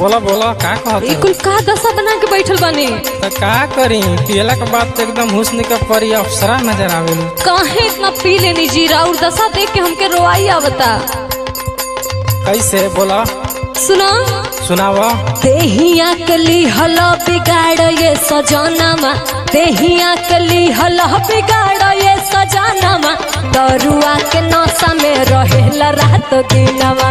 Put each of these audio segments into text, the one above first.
बोला बोला का कहत ई कुल का दशा बना के बैठल बानी तो का करी पियला के बाद तो एकदम हुस्न के परी अप्सरा नजर आवेली काहे इतना पी लेनी जीरा और दशा देख के हमके रोआई आवता कैसे बोला सुना सुनाव देहिया कली हल बिगाड़ ये सजनामा देहिया कली हल बिगाड़ ये सजनामा दरुआ के नशा में रहेला रात दिनवा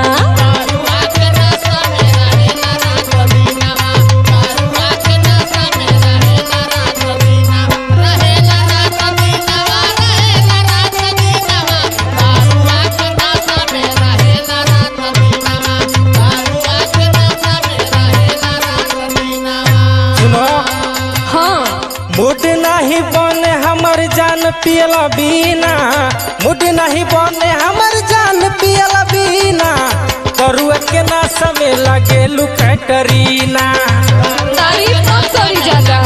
सुनो हाँ मुड नहीं बने हमर जान पियला बीना मुड नहीं बने हमर जान पियला बीना करुआ के ना समय लगे लुकटरीना तारीफ मत करी ज्यादा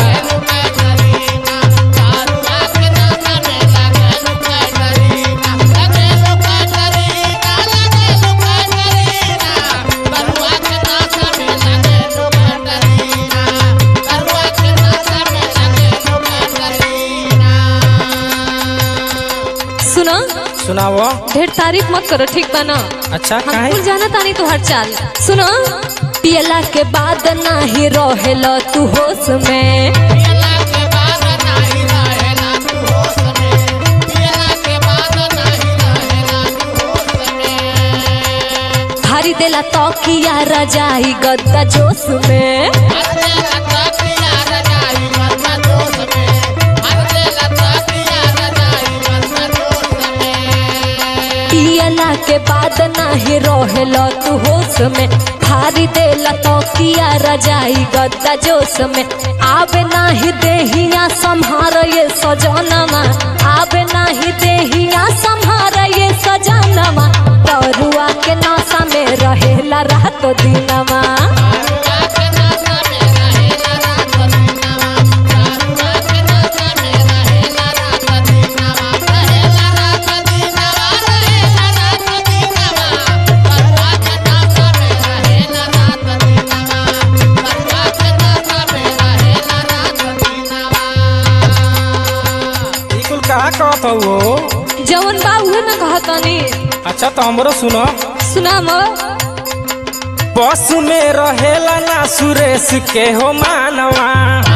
सुना सुनाव ढेर तारीफ मत करो ठीक बा ना अच्छा हम काहे कुल जाना तानी तुहार चाल सुनो पियला के बाद नाही रहेल तू होश में भारी देला तकिया रजाई गद्दा जोश में पियला के बाद नाही रहेल तू होश में भारी देला तकिया रजाई गद्दा जोश में आवे नाही देहिया संहार ये सजनमा आवे नाही देहिया संहार ये सजनमा तरुआ के नशा में रहेला रात दिनमा ई कुल का कहत हो जवन बा उहे ना कहतनी अच्छा तो हमरो सुनो सुना म बस में रहेला ना सुरेश के हो मानवा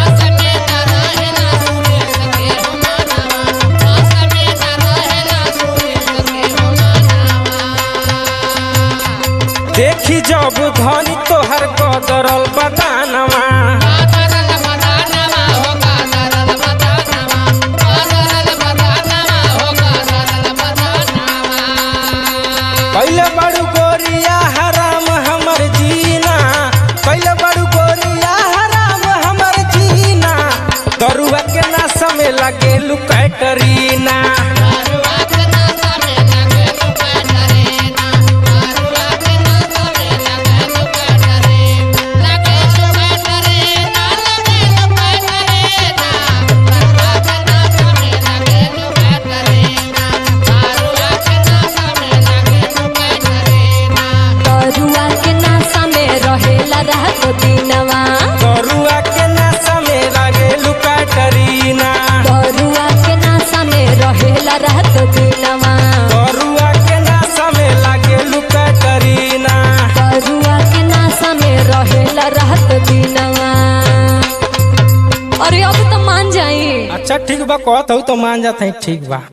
देखी जब धनी तोहर कदरल बदानवा पहले बड़ू गोरिया हराम हमर जीना पहले बड़ू गोरिया हराम हमर जीना दरुआ के ना समय लगे लुकैटरीना तरुआ के नशा में रहेला रात दिनवा दरुआ के ना समय लगे लुकैटरीना तरुआ के नशा में रहेला रात दिनवा दरुआ के ना समय लगे लुकैटरीना तरुआ के नशा में रहेला रात दिनवा अरे अब तो मान जाई अच्छा ठीक बा कहत हूँ तो मान जाते ठीक बा